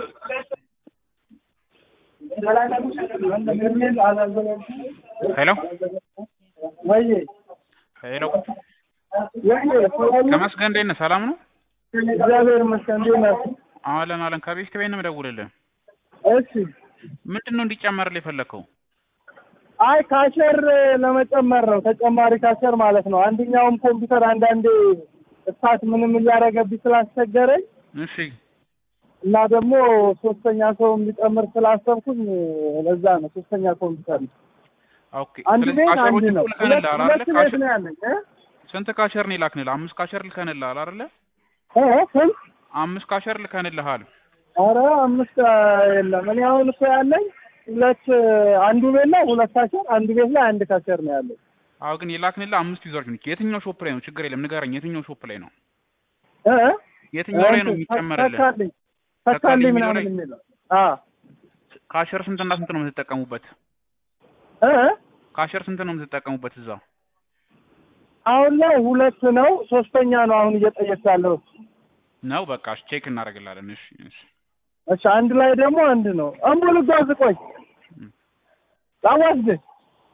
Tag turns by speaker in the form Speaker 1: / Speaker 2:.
Speaker 1: ሄሎ
Speaker 2: ወይ
Speaker 1: ሄሎ
Speaker 2: ወይ
Speaker 1: ተመስገን እንዴት ነህ? ሰላም ነው?
Speaker 2: እግዚአብሔር ይመስገን። እንዴት ነህ?
Speaker 1: አለን አለን። ከቤት ከቤት ነው የምደውልልህ።
Speaker 2: እሺ።
Speaker 1: ምንድን ነው እንዲጨመርልህ የፈለግከው?
Speaker 2: አይ ካሸር ለመጨመር ነው፣ ተጨማሪ ካሸር ማለት ነው። አንደኛውም ኮምፒውተር አንዳንዴ እሳት ምንም እያደረገብኝ ስላስቸገረኝ
Speaker 1: እሺ
Speaker 2: እና ደግሞ ሶስተኛ ሰው እንዲጨምር ስላሰብኩኝ ለዛ ነው ሶስተኛ ኮምፒውተር ነው።
Speaker 1: ኦኬ።
Speaker 2: አንድ
Speaker 1: ስለዚህ
Speaker 2: ቤት አንድ
Speaker 1: ካሸሮችን
Speaker 2: ነው።
Speaker 1: ልከንልሃል
Speaker 2: ሁለት
Speaker 1: አይደለ?
Speaker 2: ሁለት ቤት
Speaker 1: ካሸር
Speaker 2: ነው ያለኝ እ?
Speaker 1: ስንት ካሸር ነው የላክንልህ? አምስት ካሸር ልከንልሃል አይደለ?
Speaker 2: እ? ስንት?
Speaker 1: አምስት ካሸር ልከንልሃል።
Speaker 2: ኧረ አምስት የለም። እኔ አሁን እኮ ያለኝ ሁለት አንዱ ቤት ላይ ሁለት ካሸር፣ አንዱ ቤት ላይ አንድ ካሸር ነው ያለኝ።
Speaker 1: አዎ ግን የላክንልህ አምስት ዩዘሮች ነች። የትኛው ሾፕ ላይ ነው? ችግር የለም ንገረኝ። የትኛው ሾፕ ላይ ነው?
Speaker 2: እ?
Speaker 1: የትኛው ላይ ነው
Speaker 2: እንትን
Speaker 1: የሚጨመርልህ?
Speaker 2: ተካልኝ
Speaker 1: ተካልኝ
Speaker 2: ተካልኝ
Speaker 1: የሚለው
Speaker 2: ምናምን
Speaker 1: ላይ?
Speaker 2: የሚለው አዎ
Speaker 1: ካሸር ስንትና ስንት ነው የምትጠቀሙበት?
Speaker 2: እ?
Speaker 1: ካሸር ስንት ነው የምትጠቀሙበት እዛ?
Speaker 2: አሁን ላይ ሁለት ነው፣ ሶስተኛ ነው አሁን እየጠየቅ ያለው።
Speaker 1: ነው በቃ እሺ፣ ቼክ እናደርግላለን። እሺ እሺ
Speaker 2: እሺ አንድ ላይ ደግሞ አንድ ነው። አምቦ ልጓዝ ቆይ ላዋስድ